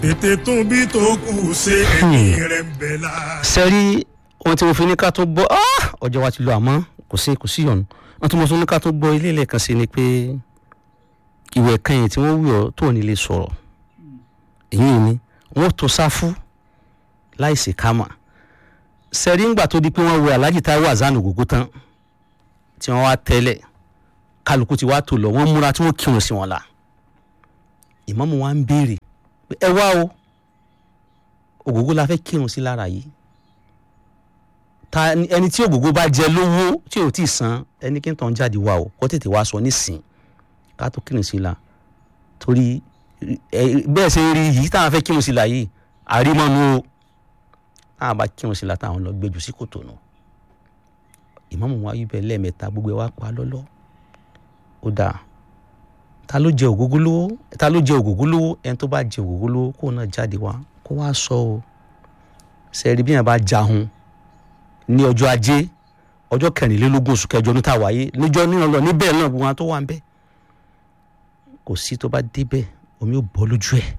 tètè tún bí tó kù ṣe ẹ̀mí rẹ̀ ń bẹ̀ la. sẹ́rí ohun tí mo fi ní ká tó gbọ́ ah! ọjọ́ wa ti lọ àmọ́ kò sí kò sí ọ̀nà ohun tí mo tún ní ká tó gbọ́ ilé ilẹ̀ kan sí ni pé ìwẹ̀ kẹyìn tí wọ́n wí ọ́ tó ní lè sọ̀rọ̀ èyí ni wọ́n tó sáfù láìsí kámà sẹ́rí ńgbà tó di pé wọ́n wẹ alájì táwọn àzánù ògógó tán tí wọ́n wá tẹ́lẹ̀ kálukú ti wá tó lọ wọ́n múra tí wọ́n kírun sí wọn la ìmáàmù wa ń béèrè pé ẹ wá o ògógó la fẹ́ kírun sí lára yìí ta ẹni tí ògógó bá jẹ lówó tí ò tí ì san ẹni kí n tàn jáde wá o kó tètè wá sọ nísìn ká tó kírun sí la torí ẹ bẹ́ẹ̀ ṣe ń rí yìí táwọn fẹ́ kírun sí la yìí àrímọ́nu o táwọn bá kírun sí la táwọn lọ gbẹjù sí kòtò nù ìmáàmù wa yí bẹ́ẹ̀ lẹ́ẹ̀mẹ́ta gbogbo ẹ̀ wá pa lọ́lọ́ ó dáa ta ló jẹ ògógó lówó ta ló jẹ ògógó lówó ẹni tó bá jẹ ògógó lówó kó náà jáde wá kó wá sọ o sẹ́ẹ̀rí bí yẹn bá jahun ní ọjọ́ ajé ọjọ́ kẹrìnlélógún oṣù kẹjọ ní tàwáyé níjọ́ nínú lọ níbẹ̀ náà gbogbo wọn tó wà ń bẹ̀ kò sí tó bá débẹ̀ omi ò bọ́ lójú ẹ̀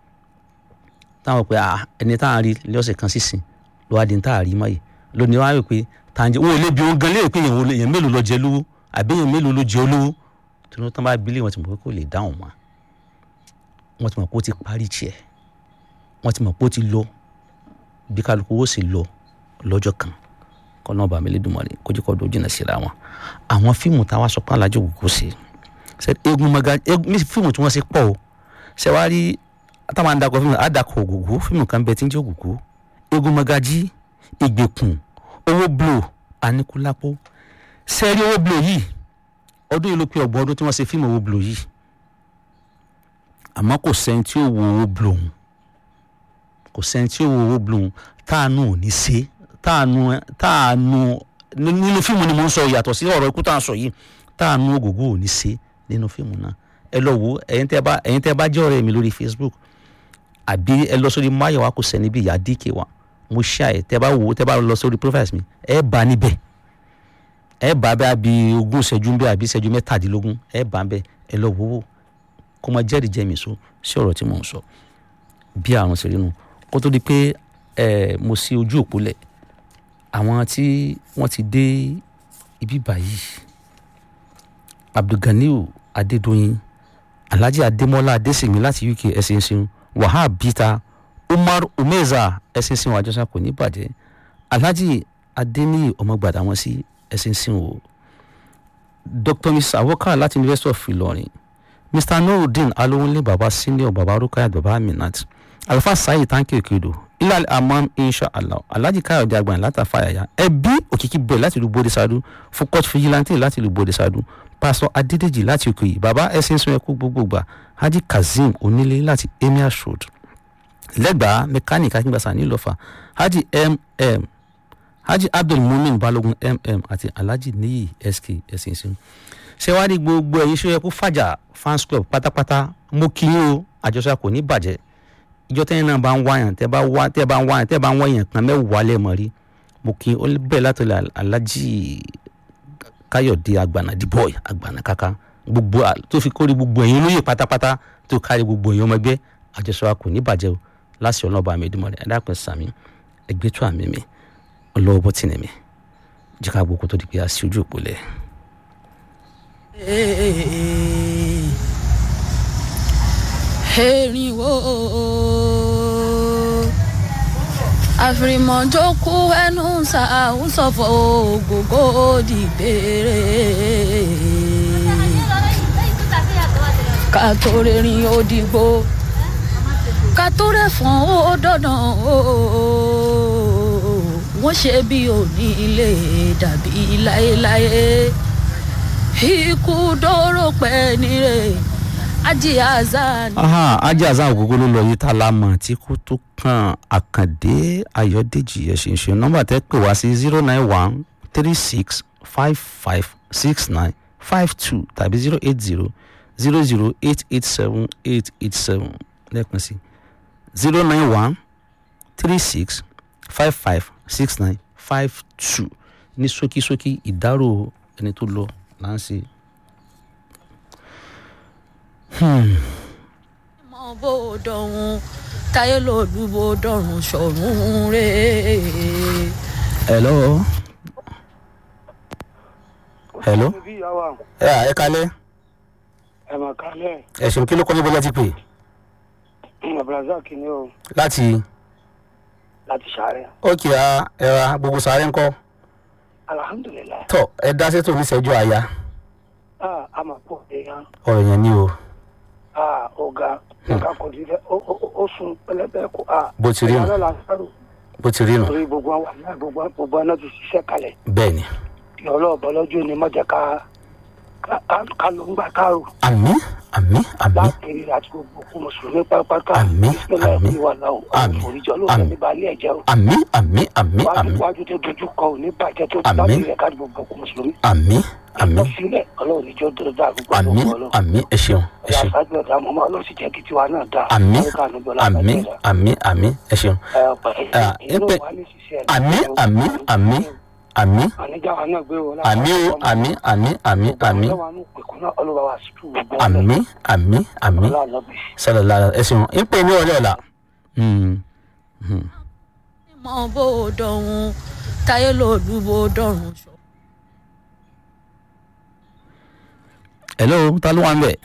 táwọn pé ah ẹni táwọn rí lọ́sẹ̀ kan sísìn ló wá di táwọn rí mọ́ yìí lónìí wọ́n á rò pé tàǹjẹ́ wọn ò lè bí wọn gan léèrè pé èèyàn mélòó lọ jẹ lówó àbí èèyàn mélòó ló jẹ olówó tí wọ́n tán bá bílẹ̀ wọn ti mọ̀ pé kò lè dáhùn mọ́ wọ́n ti mọ̀ pé ó ti parí tiẹ̀ wọ́n ti mọ̀ pé ó ti lọ bí kálukú ó sì lọ lọ́jọ́ kan kọ́nà ọba mi lédùmarè kójú kọ́ dojú náà síra wọn àwọn fíìmù táwa sọ pé alájọ ògùnkùn sí egun maga egun fíìmù tí wọ́n ṣe pọ̀ o ṣe wá rí táwọn àdàkọ fíìmù àdàkọ ògùnkùn fíìmù kan bẹ tí ń jẹ́ ògùnkùn egun magají ìgbèkùn owó blo anikulapo sẹ́ẹ̀rí owó blo yìí ọdún yìí ló pé ọgbọ̀n ọdún tí wọ́n ṣe fíìmù owó blo yìí àmọ́ kò sẹ́ni tí ó wo owó blo òun kò sẹ́ni tí ó wo owó blo òun táànù ò ní ṣe táànù táànù nínú fíìmù ni mo ń sọ yàtọ̀ sí ọ̀rọ̀ ikú tá à ń sọ yìí táànù ògògó ò ní ṣe nínú fíìmù náà ẹ lọ wo ẹ̀yin tẹ́ bá ẹ̀yin tẹ́ bá jẹ́ ọ̀rẹ́ mi lórí Facebook àbí ẹ lọ sórí máyọ̀wá kò sẹ́ni bí ìyá díkè wa mo ṣá ẹ tẹ́ bá wo tẹ́ bá lọ sórí profiles mi ẹ bá níbẹ̀ ẹ bá bẹ́ẹ̀ bí ogún ìṣẹ́jú bẹ́ẹ̀ àbí ìṣẹ́jú mẹ́tàdínlógún ẹ bá bẹ́ẹ̀ ẹ lọ wò ó kó máa jẹ́rìí jẹ́mi so sí ọ̀rọ̀ tí mò ń sọ bí àrùn ṣe rí nu kó tó di pé ẹ mo sí ojú òpó lẹ̀ àwọn tí wọ́n ti dé ibí báyìí abdulganiu adédọyìn alhaji adémọlá adésèmi láti uk ẹsìn sin wahab bita umar umeza ẹsìn sin wàjọsà kò ní bàjẹ́ alhaji adéníyì ọmọgbàdà wọn sí ẹsìn sin o dr mrs awoka láti university of ilorin mr nurudeen alowonle baba senior baba rukayat baba aminat alfa sayi tanki okedo ilal amam inshallah alhaji káyọ̀dé agbọ̀n látàfàyàyà ẹbí òkìkí bẹ̀ láti ìlú bóde sadu fukot vigilante láti ìlú bóde sadu pásọ adédèjì láti òkè yìí baba ẹsìn sun ẹkú gbogbogbà haji kazeem onílé láti emir road lẹ́gbàá mẹkáníkì akíngbàsá nílọ́fà haji mm haji abdul mumin balogun mm àti alhaji niyi sk ẹsìn sun ṣẹwárí gbogbo ẹ̀yin ṣó yẹ kó fàjà fans club pátápátá mo kí yín o àjọṣe kò ní bàjẹ́ ìjọ tẹ́yìn náà bá ń wáyàn tẹ́ bá wá tẹ́ bá ń wáyàn tẹ́ bá ń wáyàn kan mẹ́wàá lẹ́ẹ̀mọ́ rí mo kí ó bẹ́ẹ̀ látọ̀lẹ̀ alájì káyọ̀dé àgbànàdì boy àgbànà kaka gbogbo tó fi kórè gbogbo ẹ̀yin olóyè pátápátá tó kárí gbogbo ẹ̀yin ọmọ ẹgbẹ́ àjọṣe kò ní bàjẹ́ o láti ọlọ́ọ̀bà mi ìdúmọ̀ rẹ̀ ẹ̀dá pẹ̀ sàmì ẹgbẹ́ tó àmì mi ọlọ́wọ́ bọ́ tì ní mi jìkà gbogbo tó di pé a sí ojú òpó lẹ̀. erinwo àfìrìmọ̀jókù ẹnu ṣàwùsọ̀fọ̀ ògógó dìbèrè ká tó rìnrìn òdìgbò ká tó rẹ̀fọ̀n ó dandan wọ́n ṣe bí òní ilé dàbí láéláé ikú dóró pẹ́ nírè ajé azan. aha ajé azan ògógó ló lọ yìí tá a la mọ̀ tí kò tó kan àkàndé ayọ̀dèjì ẹ̀ṣinṣin nọ́mbà tẹ́ pè wá sí zero nine one three six five five six nine five two tàbí zero eight zero zero zero eight eight seven eight eight seven lẹ́ẹ̀kan sí zero nine one three six five five six nine five two ní ṣókíṣókí ìdárò ẹni tó lọ là ń ṣe. mọ bó dọ̀hún táyé lòlúbo dọ̀run ṣọ̀run rè hello hello bí ìyàwó àwọn ẹ ẹ kalẹ ẹ̀mọ̀ kalẹ̀ ẹsùn kí ló kọ́ níbo láti pè abdulrasaq ni o láti láti ṣàárẹ̀ ókè á ẹra gbogbo sáré ńkọ́ alihamudulilayi tọ ẹ dá sétò oníṣẹ́jú àyà aa a máa pọ̀ èèyàn ọ̀rọ̀ yẹn ni o aa ọ̀gá nǹkan kò di fẹ́ ó- ó- ó sun pẹlẹbẹ kó a Bó ti rí nù. ìyá lọ́la sáró bó ti rí nù torí gbogbo àwọn àná gbogbo gbogbo àná ti ṣiṣẹ́ kalẹ̀ bẹ́ẹ̀ ni lọ́lọ́ọ̀bọ lọ́jọ́ ni mọ̀jẹ̀ ká ká- ká- ká ló ń gbà káàrò àmì àmì àmì láàkiri àti gbogbo kú mùsùlùmí pátápátá Àmín, ìpínlẹ̀ àmín, ìwà náà àmín, òrìjọ ló àmín. fẹ́ ní balẹ̀ ẹ̀jẹ̀ o àmì àmì àmì wájú àmì wájú tó dojú kọ ò ní bàjẹ́ tó Àmín. láti rẹ̀ ká gbogbo kú mùsùlùmí àmì àmì lọ sílẹ̀ ọlọ́run níjọ́ tó dáa gbogbo àmì ọlọ́run ọlọ́run àmì ẹ ṣeun ẹ ẹ̀yà ṣeun sáájú ọ̀dà mọ́mọ́ ọlọ́run sì jẹ́ kí tiwa náà dáa àmì Ọlọ́run kàánú gbọ́lá àmì bàjẹ́ rẹ̀. àmì àmì ẹ ṣeun Ẹ, ọ̀pọ̀ Ah, ẹ̀yin ló ẹ̀pẹ̀- wà ní ṣiṣẹ́ ẹ̀. àmì àmì àmì àmì àníjà wa náà gbé wọn àmì o àmì àmì àmì àmì ọlọ́wà ní ìpẹ̀kún náà ọlọ́wà wa sí tù gbogbo ọ̀lẹ́. àmì àmì àmì ọlọ́wà náà bì. sọlọlá ẹ ṣeun ń pè ní ọ̀rẹ́ ọ̀la. Hmm. mọ bó o dọ̀run táyé lòlúbo dọ̀run ṣọ̀run. hello ta ló wà ń bẹ̀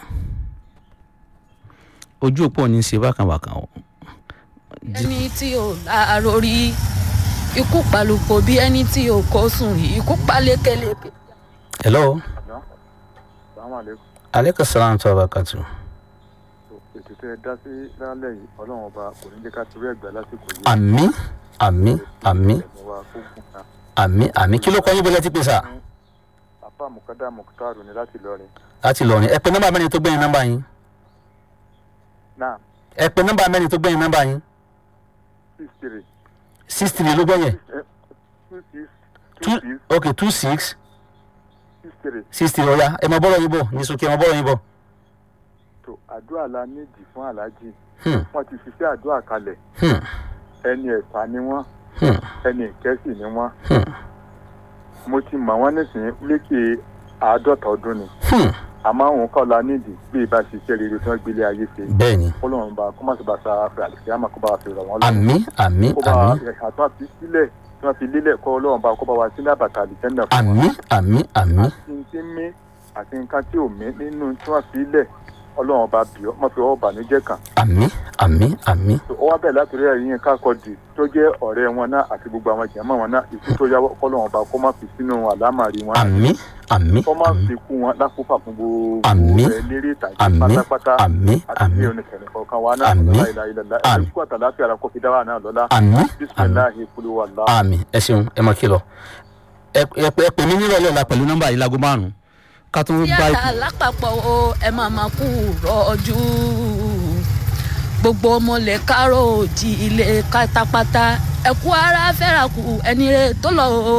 ojú òpó ní í ṣe bákan bákan o. ẹni tí ò láàárọ̀ rí ikú palùpọ̀ bí ẹni tí ò kó sùn rí ikú palékeleke. hello sàmú àlékún aleykum salaam tó abakatu. ètò tẹ ẹ dá sí lálẹ́ yìí ọlọ́run ọba kò ní jẹ́ ká torí ẹ̀gbẹ́ lásìkò yìí àmì àmì àmì ẹ̀mí wa kó gùn ká àmì àmì kí ló kọ́ yín bọ́lá ti pè sá apá mùkádà mùkútàrù ni láti lọrin láti lọrin ẹ pé nọ́mbà mẹ́rin tó gbẹ̀yìn nọ́mbà yín náà ẹ pé nọ́mbà mẹ́rin tó gbẹ̀yìn nọ́mbà yín six three six three ló gbẹ̀yìn two six two two six ok two six six three six three ọ̀ya ẹ mọ bọ́rọ̀ yín bọ̀ ní sókè ẹ mọ bọ́rọ̀ yín bọ̀. tó àdúrà la nídìí fún aláàjì Hmm, wọ́n ti fi sí àdúrà kalẹ̀ hmm, ẹni ẹ̀fà ni wọ́n hmm, ẹni ìkẹ́sì ni wọ́n hmm, mo ti mọ̀ wọ́n nísìnyí lékè àádọ́ta ọdún ni hmm. àmọ́ àwọn kọ́ la nídìí bí ìbá ṣiṣẹ́ rere tí wọ́n gbélé ayé ṣe bẹ́ẹ̀ ni kọ́lọ́run bá kó má sì bá sa àfẹ́ àlùfẹ́ àmọ́ kó bá wa fi rọ̀ wọ́n lọ́wọ́. àmì àmì kó bá àmì ẹ̀ka tó fi sílẹ̀ tí wọ́n fi lélẹ̀ kọ́ ọlọ́run bá kó bá wa sílẹ̀ àbàtà àlìjẹ́ndà fún àmì àmì àmì àti tí ń mí àti nǹkan tí ò mí nínú tí wọ́n fi lẹ̀ ọlọ́run ọba bì ọ́ mọ̀ fi ọwọ́ bànújẹ́ kàn. àmì àmì àmì ó wá bẹ̀rẹ̀ látòrí ẹ̀yìn kákọ́dì tó jẹ́ ọ̀rẹ́ wọn náà àti gbogbo àwọn jẹ̀mọ́ wọn náà ìkú tó yáwọ́ kọ́lọ́run ọba kó má fi sínú àlámàrí wọn àmì àmì kó má àmì fi kú wọn lákòófà fún gbogbo Àmín. ẹ̀ lérí ìtàgé àmì pátápátá àmì àti àmì bí oníkẹ̀rẹ̀ kọ̀ọ̀kan wa náà Àmín. ọ̀la ìlà ilẹ̀ Àmín. ẹ̀kú àtàláfíà ara kó fi dá wà náà lọ́la àmì àmì bísímìláhi kúlú wà lá. àmì ẹ ṣeun ẹ mọ kí lọ ẹ ẹ pè ẹ pè mí nírọ̀lẹ́ ọ̀la pẹ̀lú nọ́mbà yìí láago márùn-ún ká tó bá yàrá lápapọ̀ o ẹ máa máa kú rọ́jú gbogbo ọmọlẹ̀ kárò òjì ilé pátápátá ẹ̀kú ara fẹ́ra kù ẹni rẹ̀ tó lọ o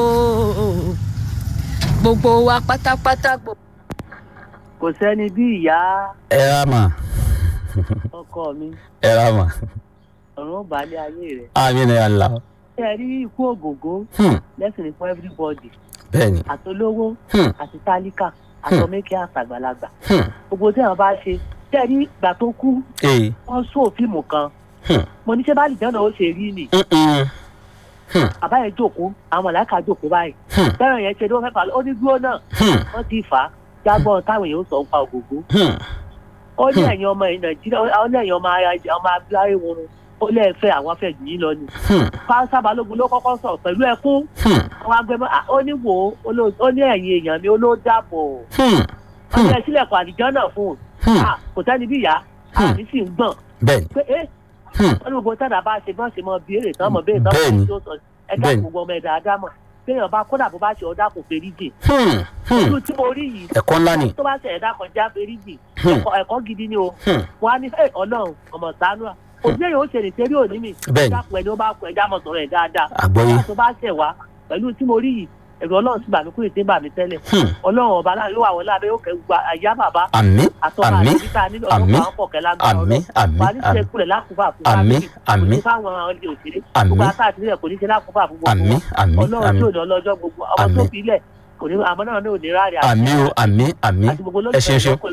gbogbo wa pátápátá gbogbo. kò sẹ́ni bí ìyá ẹ rà mà ọkọ mi ẹ rà mà ọ̀run balẹ̀ ayé rẹ̀. àmì ni àlá ṣé ẹ rí ikú ògògó lẹ́sìn ní fún everybody bẹ́ẹ̀ ni àtolówó Hmm. àti tálíkà àtọmẹ́kẹ́ àtàgbàlagbà Hmm. gbogbo tí àwọn bá ṣe ṣé ẹ rí ìgbà tó kú ee wọ́n sọ fíìmù kan Hmm. mo ní ṣé bá lìjọ́nà ó ṣe rí ni Mm-mm. Hmm. bàbá yẹn jókòó àwọn mọ̀láìkà jókòó báyìí Hmm. bẹ́ẹ̀ yẹn ṣe ló fẹ́ fà ó ní dúró náà Hmm. wọ́n ti fà á jágbọ́n táwọn èèyàn ó sọ ń pa ògògó Hmm. ó ní ẹ̀yin ọmọ ẹ̀ nàìjíríà ó ní ẹ̀yin ọmọ ara- ọmọ abúlé wọn ó lẹ́ẹ̀fẹ́ àwọn afẹ́ jù yín lọ ni Hmm. fáńsá balógun ló kọ́kọ́ sọ pẹ̀lú ẹkún Hmm. àwọn agbẹmọ à, ó ní wò ó ó ló- ó ní ẹ̀yin èèyàn mi ó ló dàbọ̀ Hmm. ó ní ẹ sílẹ̀kùn àdìjọ́ náà fún un Hmm. À, kò sẹ́ni bí ìyá Hmm. àmì sì ń gbọ̀n bẹ́ẹ̀ ni pé ẹ́ Hmm. wọ́n ní gbogbo tẹ́lá bá ṣe bọ́n ṣe mọ béèrè tán mọ béèrè tán Bẹ́ẹ̀ni. mọ tó sọ ẹ̀dá Bẹ́ẹ̀ni. gbogbo ọmọ ẹ̀dá ádámọ̀ téèyàn bá kódà bó bá ṣe ọ̀dà kò fèrí jì Hmm. Hmm. ojú tí mo rí yìí ẹ̀kọ́ ńlá ni tó bá ṣe ẹ̀dá kan já fèrí jì Hmm. ẹ̀kọ́- ẹ̀kọ́ gidi ni o Hmm. wọ́n á ní ẹ̀ ọlọ́run ọmọ sànú à òbí èèyàn ó ṣe lè ṣe rí òní mi Bẹ́ẹ̀ni. dákun ẹni ó bá kọ ẹja mọ̀ sọ̀rọ̀ ẹ̀ dáadáa àgbọ́yé tó bá ṣẹ̀ wá pẹ̀lú tí mo rí yìí ẹ̀rọ ọlọ́run sì bà mí kúrò tí ń bà mí tẹ́lẹ̀ Hmm. ọlọ́run ọba láàrin yóò wà wọlé abẹ́ yóò kẹ́ gba àyà bàbá àmì àtọ́ba àmì àti títà nílò àmì ọlọ́run àwọn pọ̀kẹ́ lágbára àmì ọlọ́run àmì wà ní ṣe àmì kulẹ̀ lákùúfà fún àmì fámìlì àmì kò ní fáwọn ilé òṣèré Àmín. gbogbo àtàtì nílẹ̀ kò ní ṣe lákùúfà fún gbogbo àmì àmì ọlọ́run àmì tí ò ní ọlọ́jọ́ gbogbo ọmọ tó Àmín. fi ilẹ̀ kò ní àmọ́ náà ní òní ráàlì àmì o àmì àmì àti gbogbo ẹ ṣeun ṣeun olólùfẹ́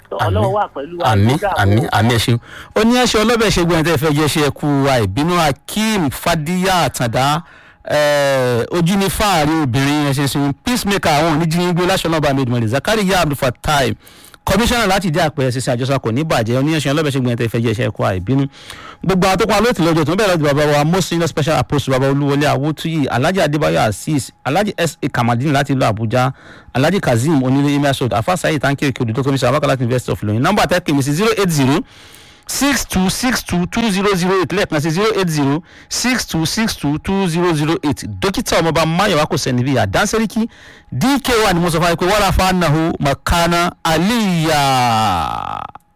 ọlọ́run wà pẹ̀lú wa àmì kó dààmú. àmì àmì ẹ ṣeun ó ní ẹṣẹ ọlọ́bẹ̀ ṣe gbọ́n ẹ̀ tẹ́ fẹ́ jẹ́ ṣe ẹkú àìbínú akeem fadiya àtàndá eh, ojú ní fáàrí obìnrin ẹ̀ ṣe sun peacemaker àwọn oníjìngbó láṣọlọ́ba amedumari zakariya abdulfatai kọmíṣánná láti dé àpẹẹrẹ ṣiṣẹ àjọṣà kò ní bàjẹ́ oníyanṣẹ́ ọlọ́bẹ̀ ṣe gbọ́n ẹ̀ tẹ́ fẹ́ jẹ́ ṣe ẹkú àìbínú gbogbo àwọn tó pa lóòtù lọ́jọ́ tó ń bẹ̀rẹ̀ lọ́dún bàbá wa most senior special apostle bàbá olúwọlé awótúyì alhaji adébáyọ̀ azeez alhaji sa kamadini láti ìlú àbújá alhaji kazeem onílé emir sod afasayi tanki òkè odò tó kọmíṣánná abakala university of ilorin nọ́mbà tẹ́kì mi sí zero eight zero six two six two two zero zero eight lẹ́ẹ̀kan sí zero eight zero six two six two two zero zero eight dókítà ọmọọba mayowa kò sẹ́ni bíi àdánsẹ́ríkì dk wa ni mo sọ fún wa pé wàrà fanahu makana aliya.